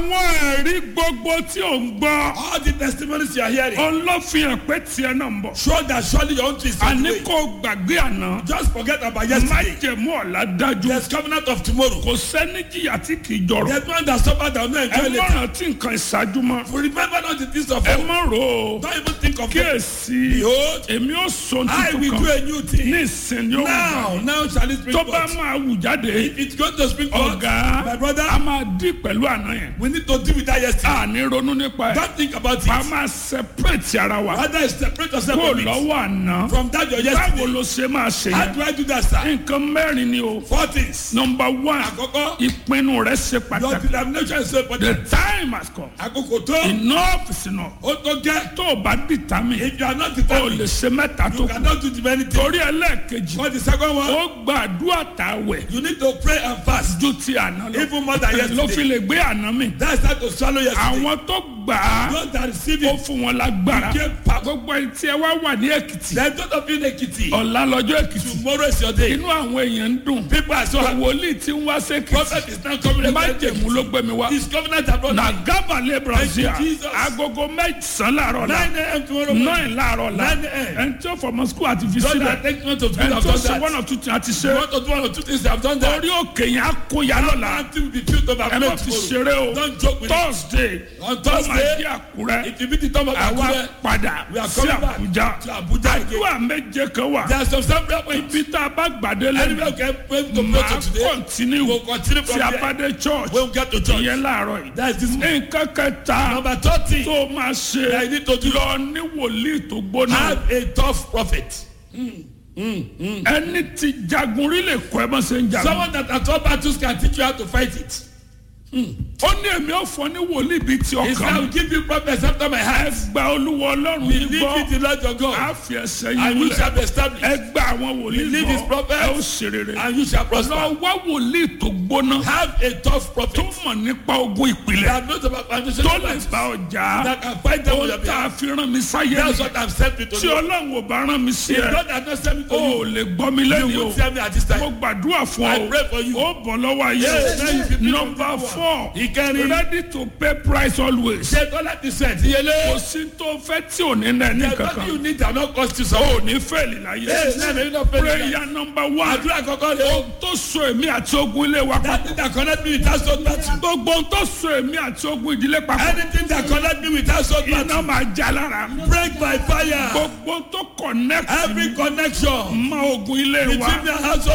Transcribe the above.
àwọn ẹ̀rí gbogbo tí ò ń gbọ́ All the testimonies you are hearing òun ló fi hàn pé tiẹ̀ náà ń bọ̀. show that surely your own twist is on the àní way. kò gbàgbé àná Just forget about yesterday. májẹ̀mú ọ̀la dájú There's covenant of tomorrow. kò sẹ́ni jìyà tí kì í jọrọ̀ There's one that suffered that will not ẹ enjoy má later. rántí nǹkan ìṣáájú mọ́ Remember not the things of ẹ old. má rò ó Don't even think of them. kíyèsí Behold, èmi ó sọ I will tuntun do kan a new thing. ní ìsìn yóò Now, now shall it spring tó bá forth. máa wù jáde If it's going to spring forth, ọ̀gá my brother, a máa dí pẹ̀lú àná yẹn we need to deal with that yesterday. a ní ronú nípa ẹ̀ Don't think about a it. máa separate ara wa Rather, separate yourself kó from it. lọ́wọ́ àná From that your báwo yesterday. ló ṣe máa ṣe How yẹn do I do that, sir? nǹkan mẹ́rin ni o Four things. number one Àkọ́kọ́, ìpinnu rẹ ṣe your pàtàkì determination is so the important. time has come Àkókò tó, enough is enough ó tó gẹ́. tó o bá determine If you are not o determined, lè ṣe mẹ́ta tó you kù cannot do the many things. torí ẹlẹ́ẹ̀kejì For the second one, ó gbàdúrà tàwẹ̀ you need to pray and fast. ju ti àná lọ Even more than ló fi yesterday. lè gbé àná mi That's how to swallow yesterday. àwọn tó gbà á Those that receive ó it, fún wọn lágbára Give power. gbogbo ẹni tí ẹ wá wà ní èkìtì then those of you in Ekiti, ọ̀la lọ́jọ́ èkìtì tomorrow is your day. inú àwọn èèyàn ń dùn People are so happy. wòlíì tí ń wá sékìtì Prophet is now coming. májèmú ló gbé mi wá His covenant abroad. na gábàlẹ̀ brazil Thank you, Jesus. agogo mẹ́sàn-án láàárọ̀ la 9 a.m. tomorrow morning. nine láàárọ̀ la 9 a.m. ẹni tí ó fọmọ skul àti fi Those sílẹ̀ that take note of ẹni have tó done ṣe that. one of two things àti You ṣe want to do one or two things, they have done that. orí òkè yẹn á kó ya lọ́la Nothing will be built over ẹ má fi tomorrow. ṣeré o Don't joke with it. thursday On ó máa Thursday, di àkúrẹ́ If you meet the time of àwa Akure, padà we are sí coming back àbújá to Abuja again. àdúrà méje kan wà There are some some prayer points. ibi tá a bá gbàdé Anywhere lẹ́nu we can pray to pray máa to today, kọ́ntínú we'll continue tí from a there. bá dé church When we get to church. ìyẹn láàárọ̀ yìí That's this nǹkan kẹta number thirty. tó máa ṣe I need to do lọ ní wòlíì tó gbóná have a tough prophet. ẹni tí jagun rí lè kọ́ ẹ bá ṣe ń jagun Someone that at all battles can teach you how to fight it. ó ní èmi ò fọ ní wòlíì bíi ti He said, I ọkàn will give you prophets after my heart. gba olúwa ọlọ́run yìí Believe gbọ́ in the Lord your á God, fi ẹsẹ̀ and yìí you múlẹ̀ shall be established, ẹ gba àwọn wòlíì Believe his gbọ́ prophets, ẹ ó ṣe rere and you shall prosper. lọ wá wòlíì tó gbóná Have a tough tó prophet mọ̀ nípa ogun ìpìlẹ̀ that knows about foundation tó of lè life, bá ọjà that can fight them on ó your tá a behalf. fi rán mi sáyé That's mi what I've sent you to tí do. ọlọ́run ò bá rán mi sí If ẹ God has not sent me to ó you, lè gbọ́ mi lẹ́nu you o will tell me at this mo time. gbàdúrà fún I ọ pray for you. ó bọ̀ lọ́wọ́ ayé Yes, now you be number four Ìkẹrin. ready to pay price always Ṣé Tọ́lá ti sẹ̀ ti yẹlé? kò sí tó fẹ́ tí ò ní nà ní The money you kankan need that not cost you some. ó ní fẹ́ẹ̀lì láyé Yes, now you not pay the prayer number one Àdúrà kọ̀ọ̀kan rẹ̀ o. tó so èmi àti ogun ilé wa That papọ̀ thing that connect me with that soul battle. gbogbo ohun tó so èmi àti ogun ìdílé papọ̀ Anything that connect me with that soul battle. iná máa já lára Break by fire. gbogbo ohun tó connect Every connection mọ́ ogun ilé wa between the house